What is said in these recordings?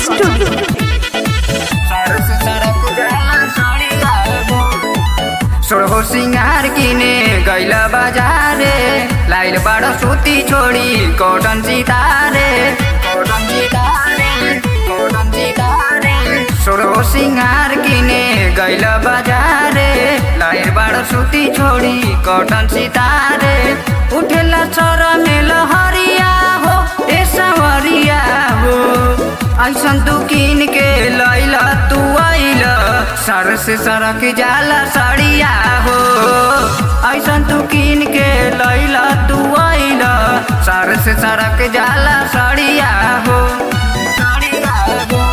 studio सोहो सिंगार किने गैल बजारे लाइल बाड सुती छोडी कटन सितारे कटन सितारे कटन सितारे सोहो सिंगार किने गैल बजारे लाइल बाड सुती छोडी कटन सितारे उठेला चर मेल हरिया हो ए सवरिया हो ऐसन तू किन के लैल तू आइल सर से सरक जाला सड़िया हो ऐसन तू किन के लैल तू आइल सर से सरक जाला सड़िया हो सड़िया हो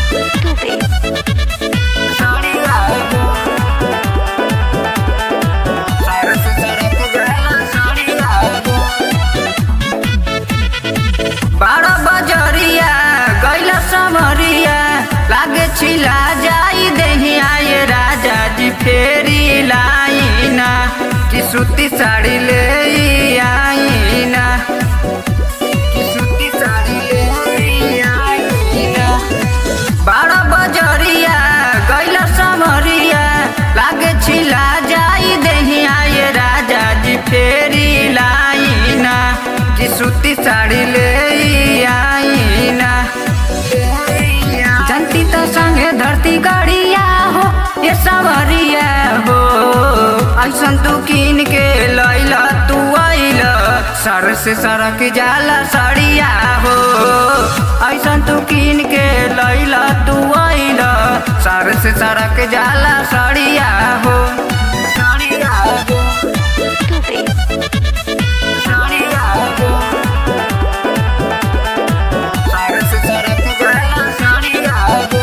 सड़िया हो सर से सरक जाला सड़िया हो बारह बजरिया गैल समरिया लागे छिला जाई देही आए राजा जी फेरी लाइना कि सूती साड़ी ले आईना कि सूती साड़ी ले आईना बारह बजरिया गैल समरिया लागे छिला जाई देही आए राजा जी फेरी लाइना कि सूती साड़ी ले आईना जनती तो संगे धरती गड़िया हो ये सवरिया हो ऐसन तू किन के लैला तू आइल सर से सरक जाला सड़िया हो ऐसन तू किन के लैला तू आइल सर से सरक जाला सड़िया हो सड़िया हो सड़िया हो सर से सरक जाला सड़िया हो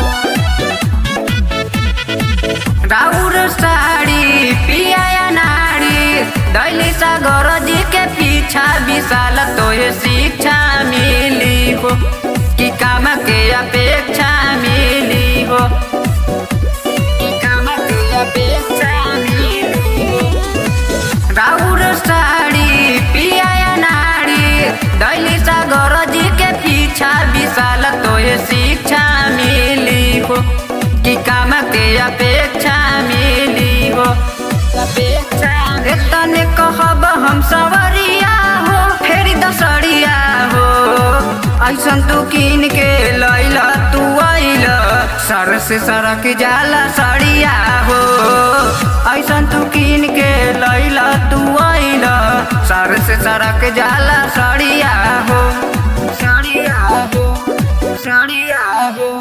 राउर साड़ी पिया नाड़ी दैली सागर जी के पीछा विशाल तोहे शिक्षा मिली हो कि काम के अपेक्षा मिली हो कि काम के अपेक्षा मिली हो राउर साड़ी पिया नाड़ी दैली सागर जी के पीछा विशाल तोहे शिक्षा मिली हो कि काम के अपेक्षा मिली हो अपेक्षा तने कहब हम सवरिया हो फेरी दसड़िया हो ऐसन तू किन के लैला तू आइल सर से सरक जाला सड़िया हो ऐसन तू किन के लैला तू आइल सर से सरक जाला सड़िया हो सड़िया हो सड़िया हो